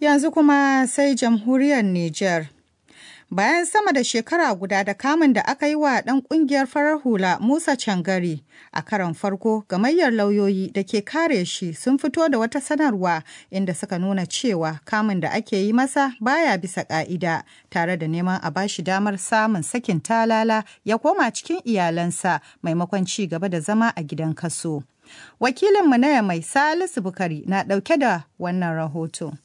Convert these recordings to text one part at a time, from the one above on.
Yanzu kuma sai jamhuriyar Nijar. Bayan sama da shekara guda da kamun da aka yi wa ɗan ƙungiyar farar hula Musa Cangari a karon farko gamayyar lauyoyi da ke kare shi sun fito da wata sanarwa inda suka nuna cewa kamun da ake yi masa baya bisa ƙa'ida tare da neman a bashi damar samun sakin talala ya koma cikin iyalansa maimakon ci gaba da zama a gidan kaso. Wakilinmu na mai Salisu Bukari na ɗauke da wannan rahoto.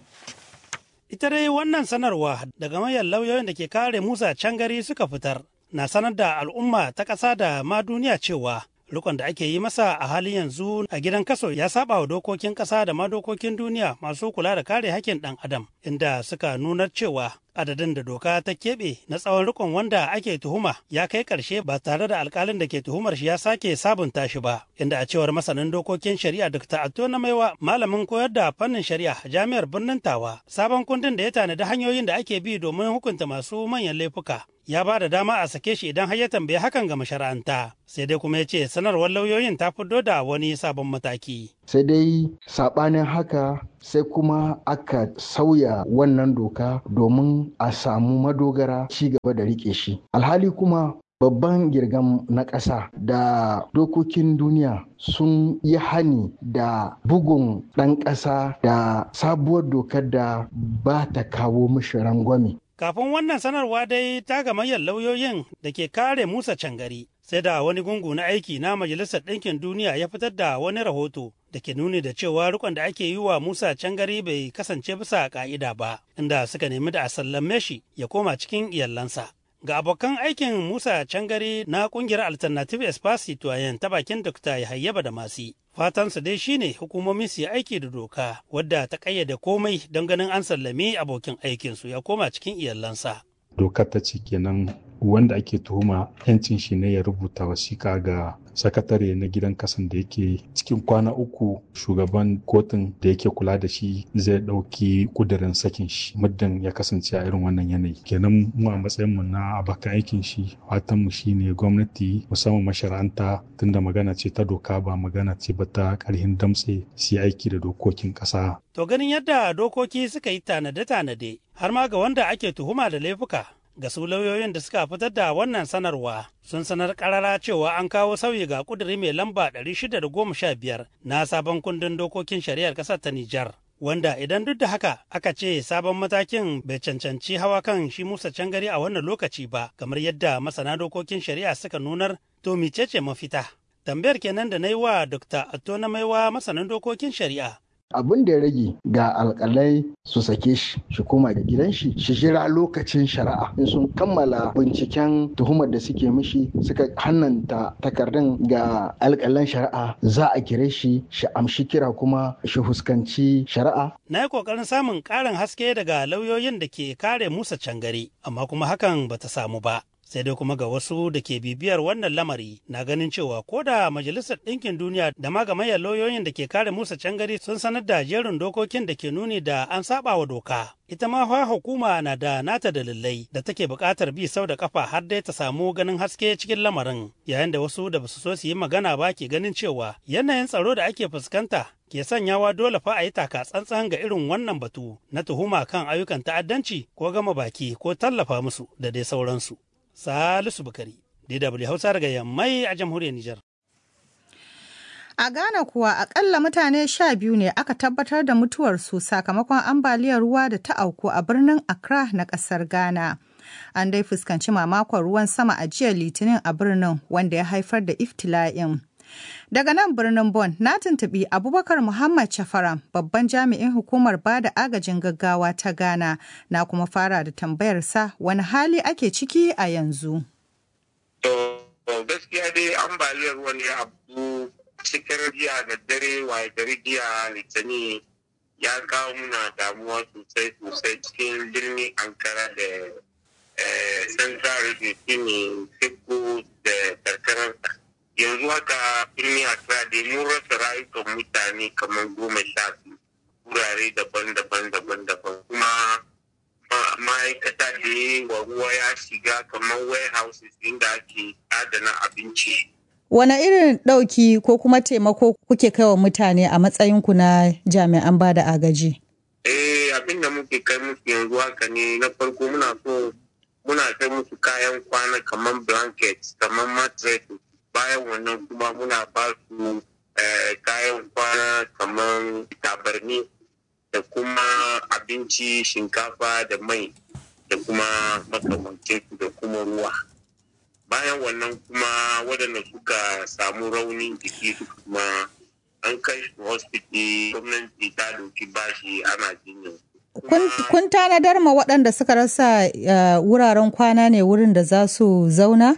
Ita dai wannan sanarwa daga mayar lauyoyin da ke kare Musa Cangari suka fitar na sanar da al'umma ta ƙasa da ma duniya cewa rikon da ake yi masa a halin yanzu a gidan kaso ya saba wa dokokin ƙasa da ma dokokin duniya masu kula da kare hakkin ɗan adam inda suka nunar cewa adadin da doka ta keɓe na tsawon rikon wanda ake tuhuma ya kai ƙarshe ba tare da alkalin da ke tuhumar shi ya sake sabunta shi ba inda a cewar masanin dokokin shari'a dr atto na maiwa malamin koyar da fannin shari'a a jami'ar birnin tawa sabon kundin da ya tanadi hanyoyin da ake bi domin hukunta masu manyan laifuka ya ba da dama a sake shi idan har ya tambaye hakan ga mashara'anta sai dai kuma ya ce sanarwar lauyoyin ta fito da wani sabon mataki sai dai saɓanin haka sai kuma aka sauya wannan doka domin a samu madogara ci gaba da rike shi alhali kuma babban girgam na ƙasa da dokokin duniya sun yi hani da bugun ɗan ƙasa da sabuwar dokar da ba ta kawo mishi rangwame Kafin wannan sanarwa dai ta gamayyar lauyoyin da ke kare Musa Cangari, sai da wani gungu na aiki na Majalisar Ɗinkin Duniya ya fitar da wani rahoto da ke nuni da cewa rikon da ake yi wa Musa Cangari bai kasance bisa ka'ida ba, inda suka nemi da a sallame shi ya koma cikin iyalansa. Ga abokan aikin Musa Cangari na kungiyar Alternative Espace Citoyen ta bakin Dr. Yahayyaba da Masi. Fatansu dai shine hukumomi su yi aiki da doka wadda ta kayyade komai don ganin an sallami abokin aikinsu ya koma cikin iyalansa. Dokar ta ce kenan wanda ake tuhuma yancin shi ne ya rubuta wasiƙa ga sakatare na gidan kasan da yake cikin kwana uku shugaban kotun da yake kula da shi zai ɗauki ƙudurin sakin shi muddin ya kasance a irin wannan yanayi kenan mu a matsayin mu na abokan aikin shi fatan mu shine gwamnati musamman mashara'anta tunda magana ce ta doka ba magana ce ba ta ƙarhin damtse su aiki da dokokin ƙasa. To ganin yadda dokoki suka yi tanade-tanade har ma ga wanda ake tuhuma da laifuka ga su lauyoyin da suka fitar da wannan sanarwa sun sanar karara cewa an kawo sauyi ga kuduri mai lamba 615 na sabon kundin dokokin shari'ar ƙasar ta Nijar. Wanda idan duk da haka aka ce sabon matakin bai cancanci hawa kan shi Musa Cangari a wannan lokaci ba, kamar yadda masana dokokin shari'a suka nunar to micece mafita. Tambayar kenan da na yi wa Dr. Atto na maiwa masanin dokokin shari'a. abin da ya rage ga alkalai su sake shi shi koma da gidan shi shi jira lokacin shari'a in sun kammala binciken tuhumar da suke mishi suka hannanta takardun ga alkalan shari'a za a kire shi shi amshi kira kuma shi fuskanci shari'a na yi kokarin samun karin haske daga lauyoyin da ke kare musa cangare amma kuma hakan bata samu ba sai dai kuma ga wasu da ke bibiyar wannan lamari na ganin cewa ko da majalisar ɗinkin duniya da ma gamayyar lauyoyin da ke kare musa cangari sun sanar da jerin dokokin da ke nuni da an saba wa doka ita ma fa hukuma na da nata dalilai da take buƙatar bi sau da kafa har dai ta samu ganin haske cikin lamarin yayin da wasu da basu so su yi magana ba ke ganin cewa yanayin tsaro da ake fuskanta ke sanyawa dole fa a yi taka tsantsan ga irin wannan batu na tuhuma kan ayyukan ta'addanci ko gama baki ko tallafa musu da dai sauransu. Salisu Bukari, DW Hausa daga Yammai a jamhuriyar Nijar. A Ghana kuwa akalla mutane sha biyu ne aka tabbatar da mutuwarsu sakamakon ambaliyar ruwa da ta auku a birnin Accra na ƙasar Ghana. An dai fuskanci mamakon ruwan sama a jiya Litinin a birnin wanda ya haifar da iftila'in. Daga nan birnin Bon na tuntuɓi Abubakar Muhammad Chafaram babban jami'in hukumar bada agajin gaggawa ta Ghana na kuma fara da tambayarsa wani hali ake ciki a yanzu. To gaskiya dai ambaliyar ruwan ya abu cikin jiya da dare waye gari jiya litani ya kawo muna damuwa sosai sosai cikin birnin Ankara da Central Region shine Sekko da karkararsa. yanzu haka birnin Accra da mun rasa rayukan mutane kamar goma sha biyu wurare daban-daban daban-daban kuma ma'aikata da wa ruwa ya shiga kamar warehouses inda ake adana abinci. Wane irin ɗauki ko kuma taimako kuke kai wa mutane a matsayinku na jami'an ba da agaji? Eh abin da muke kai musu yanzu haka ne na farko muna so muna kai musu kayan kwana kamar blanket kamar mattress bayan wannan kuma muna ba su kayan kwana kamar tabarni da kuma abinci shinkafa da mai da kuma makamancin da kuma ruwa bayan wannan kuma waɗanda suka samu raunin jiki kuma an kai su hospital gwamnati ta doki bashi ana jinyar kun tanadar ma waɗanda suka rasa wuraren kwana ne wurin da za su zauna?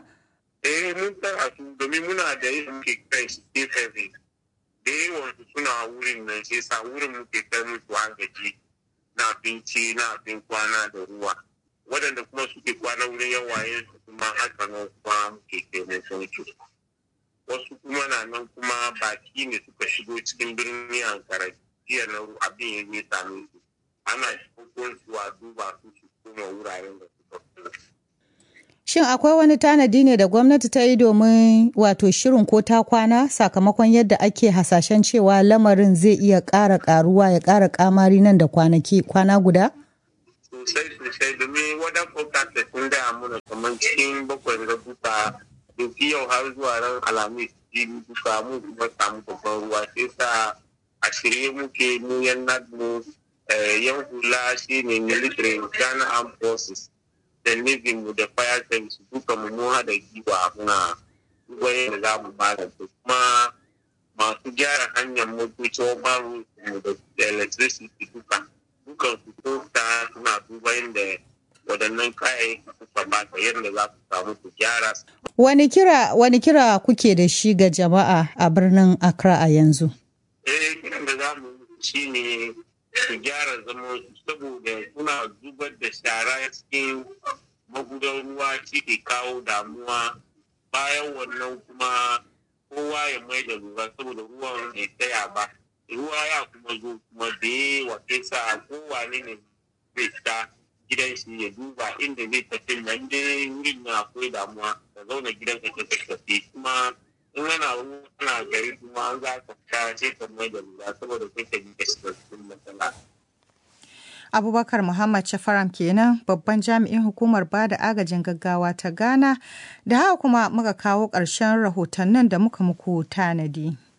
eh mun tara su domin muna da yin muke kai su service da yawan su suna wurin nan sai sa wurin muke kai musu agaji na abinci na abin kwana da ruwa waɗanda kuma suke kwana wurin yawaye su kuma haka nan kuma muke kai musu wasu kuma na nan kuma baki ne suka shigo cikin birnin ankara jiya na abin ya zai same su ana cikin su a duba su su kuma wuraren da suka kula Shin akwai wani tanadi ne da gwamnati ta yi domin wato shirin ko ta kwana sakamakon yadda ake hasashen cewa lamarin zai iya ƙara ƙaruwa ya ƙara ƙamari nan da kwanaki kwana guda? Sosai sosai domin wadda forecast sun da muna kamar cikin bakwai da duka doki yau har zuwa ran alhamis jibi duka mu kuma samu babban ruwa sai sa a shirye muke mu yan nadmu yan hula shi ne military Ghana Armed Forces da Navy mu da fire service duka mu mu hada giwa muna wani da za mu bada kuma masu gyara hanyar motoci baru mu da electricity duka dukan su ko ta suna duba yadda waɗannan kayayyaki suka bata yadda za su samu su gyara. Wani kira wani kira kuke da shi ga jama'a a birnin Accra a yanzu? Eh kiran da za mu shi ne su gyara zama saboda suna zubar da shara cikin magudan ruwa shi ke kawo damuwa bayan wannan kuma kowa ya mai da lura saboda ruwan bai tsaya ba ruwa ya kuma zo kuma da yawa kai sa kowane ne zai ta gidan shi ya duba inda zai tafi nan dai wurin na akwai damuwa ka zauna gidan ka ka tafi kuma in ana ana gari kuma an za ka fita sai ka mai da lura saboda kai ka ji ka shiga cikin matsala. Abubakar Muhammad Shafaram kenan babban jami'in hukumar bada agajin gaggawa ta Ghana da haka kuma muka kawo ƙarshen rahotannin da muka muku tanadi.